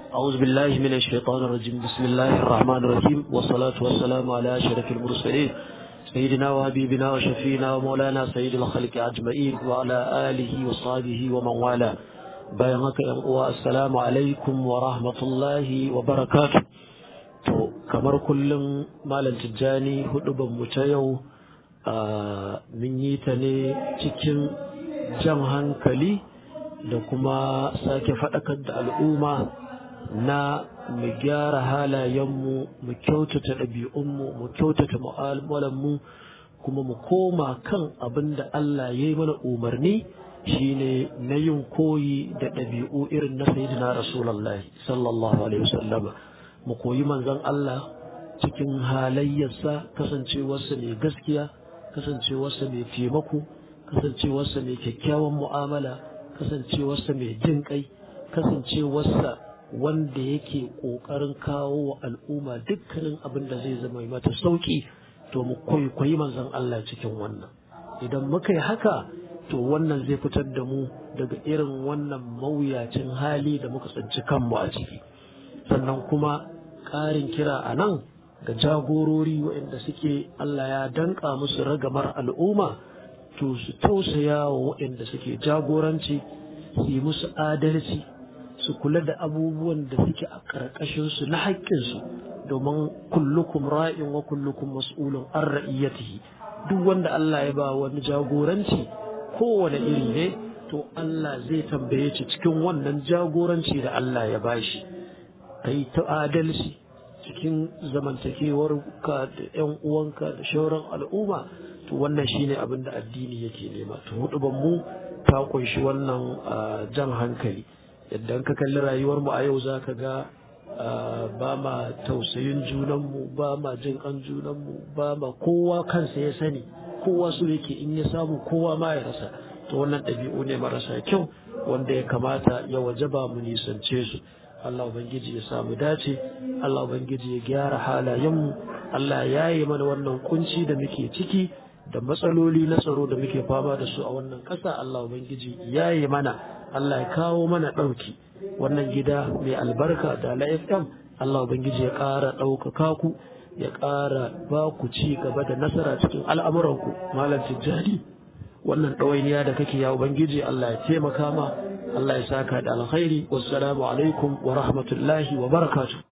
أعوذ بالله من الشيطان الرجيم بسم الله الرحمن الرحيم والصلاة والسلام على أشرف المرسلين سيدنا وحبيبنا وشفينا ومولانا سيد الخلق أجمعين وعلى آله وصحبه ومن والاه bayan haka yan uwa assalamu alaikum wa rahmatullahi wa barakatuh to kamar kullum malam tijjani huduban mu ta yau mun yi ta ne cikin jan hankali da kuma sake faɗakar da al'umma na mu gyara halayenmu mu kyautata ɗabi'unmu mu kyautata mu'amalanmu kuma mu koma kan abin da Allah ya yi mana umarni shine na yin koyi da ɗabi'u irin na sayyidina rasulullahi sallallahu alaihi wasallam mu koyi manzon Allah cikin halayyarsa kasancewarsa mai gaskiya kasancewarsa mai taimako kasancewarsa mai kyakkyawan mu'amala kasancewarsa mai jin kai kasancewarsa wanda yake ƙoƙarin kawo wa al'umma dukkanin abin da zai zama mata sauƙi to mu kwaikwayi manzon Allah cikin wannan idan muka yi haka to wannan zai fitar da mu daga irin wannan mawuyacin hali da muka tsinci kanmu a ciki sannan kuma ƙarin kira a nan ga jagorori waɗanda suke Allah ya danƙa musu ragamar al'umma to su tausaya wa waɗanda suke jagoranci su yi musu adalci su kula da abubuwan da suke a ƙarƙashinsu na haƙƙinsu domin kullukum ra'in wa kullukum mas'ulun an ra'iyyatihi duk wanda Allah ya ba wani jagoranci kowane iri ne to Allah zai tambaye shi cikin wannan jagoranci da Allah ya bashi kai ta adalci cikin zamantakewar ka da ƴan uwanka da shauran al'umma to wannan shine abin da addini yake nema to hudu mu ta kunshi wannan jan hankali yadda ka kalli rayuwar mu a yau zaka ga ba ma tausayin junanmu ba ma jin kan junanmu ba ma kowa kansa ya sani kowa su yake in ya samu kowa ma ya rasa to wannan ɗabi'u ne marasa kyau wanda ya kamata ya wajaba mu nisance su Allah ubangiji ya samu dace Allah ubangiji ya gyara halayenmu Allah ya yi mana wannan kunci da muke ciki da matsaloli na tsaro da muke fama da su a wannan ƙasa Allah ubangiji ya yi mana Allah ya kawo mana ɗauki wannan gida mai albarka da la FM Allah ubangiji ya ƙara ɗaukaka ku ya ƙara ba ku ci gaba da nasara cikin al'amuranku malam tijjani wannan ɗawainiya da kake ya ubangiji Allah ya taimaka ma Allah ya saka da alkhairi wassalamu alaikum wa rahmatullahi wa barakatuh